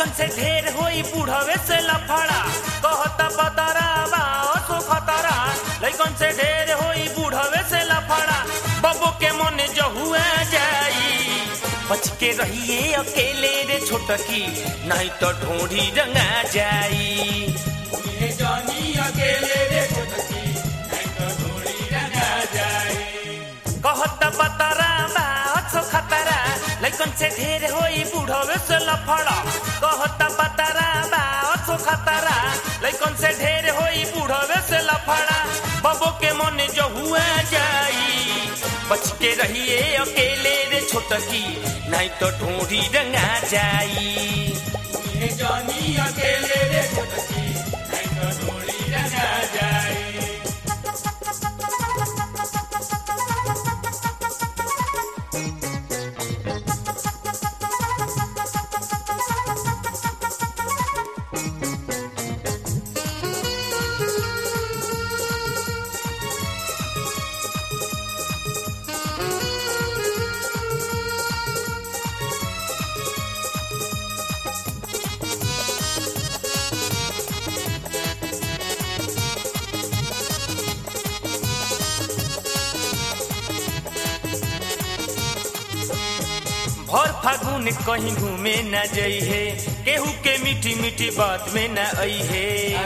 लैकन से ढेर होई बूढ़वे से लफड़ा कहता बदरावा सो खतरा लैकन से ढेर होई बूढ़वे से लफड़ा बबो के मन जो हुआ जाई बच के रहिए अकेले रे छोटकी नहीं तो ढूंढी रंगा जाई जानी अकेले रे छोटकी नहीं तो ढोड़ी रंगा जाए कहता बतरावा सो खतरा लैकन से ढेर होई बूढ़वे से लफड़ा कहता बतरावा सो खतरा लैकन से ढेर होई बूढ़वे से लफड़ा बबो के मन जो हुआ जाई बच के रहिए अकेले रे छोटकी नहीं तो ढूंढी रंगा जाई जानी अकेले रे छोटकी नहीं तो ढोड़ी रंगा जाए भर फागुन कहीं घूमे न जई है केहू के मीठी मीठी बात में न आई है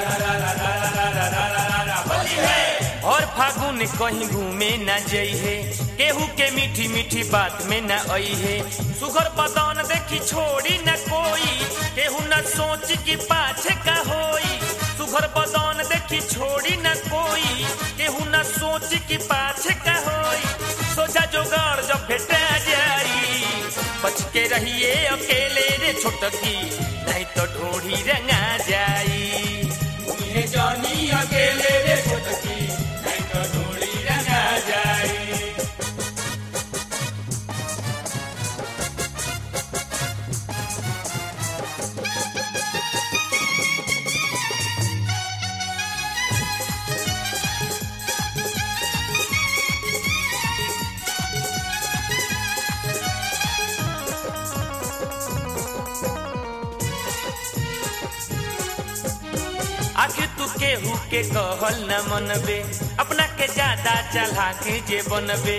और फागुन कहीं घूमे न जई है केहू के मीठी मीठी बात में न आई है सुगर बदन देखी छोड़ी न कोई केहू न सोच की पाछे का होई सुगर बदन देखी छोड़ी न कोई केहू न सोच की पाछे का होई सोचा जोगाड़ जब भेटा जाई बच के रहिए अकेले रे छोटकी नहीं तो ढोढ़ी रंगा जाई जानी अकेले रे छोटकी नहीं तो ढोड़ी रंगा जाए आखिर तू केहू के कहल न मनबे अपना के ज्यादा चला के जे बनबे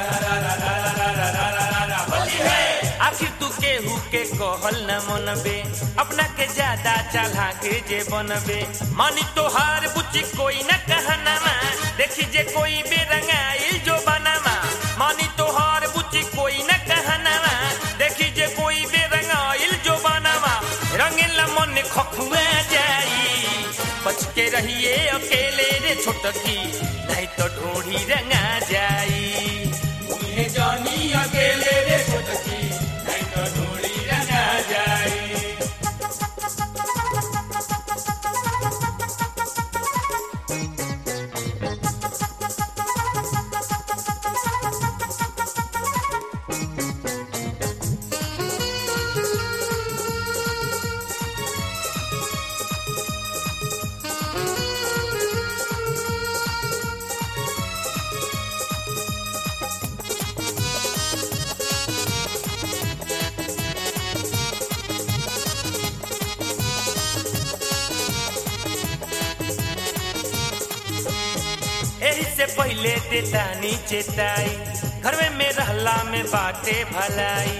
आखिर तू केहू के कहल न मनबे अपना के ज्यादा चला के जे बनबे मानी तोहार बुच्ची कोई न कहनामा देखी जे कोई बेरंगाइल जो बनामा मानी तोहार बुच्ची कोई न कहनामा देखी जे कोई बेरंगाइल जो बनामा रंगीला मन खखुआ जाई बच के रहिए अकेले रे छोटकी नहीं तो ढोढ़ी रंगा जाई जानी अकेले रे छोटकी नहीं तो ढोड़ी रंगा जाए एही से पहले देतानी चेताई घर में में रहला में बाटे भलाई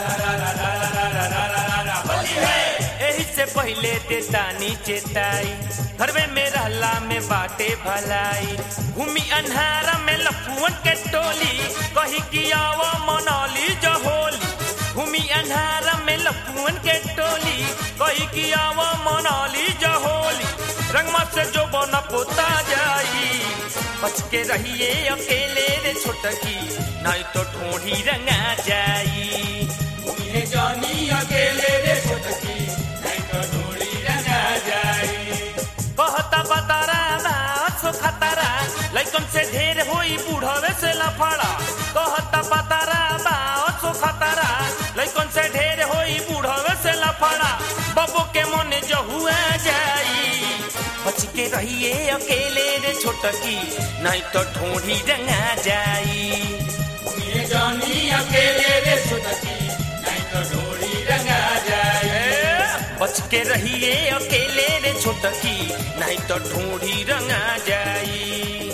एही से पहले देतानी चेताई घर में में रहला में बाटे भलाई घूमी अन्हारा में लफुअन के टोली कही कि आवा मनौली जो होली घूमी अन्हारा में लफुअन के टोली कही कि आवा मनौली जो होली रंगमा से जो बना पोता जाई बच के रहिए अकेले रे छोटकी नहीं तो ढूंढी रंगा जाई जानी अकेले रे छोटकी नहीं तो ढोड़ी रंगा जाए कहता बतरा सो खतरा लैकन से ढेर होई बूढ़वे से लफड़ा कहता बतरा सो खतरा लैकन से ढेर होई बूढ़वे से लफड़ा बबो के मन जो हुआ जाई बच के रहिए अकेले रे छोटकी नहीं तो ढूंढी रंगा जाई जानी अकेले रे छोटकी नहीं तो ढोड़ी रंगा जाए बच के रहिए अकेले रे छोटकी नहीं तो ढूंढी रंगा जाई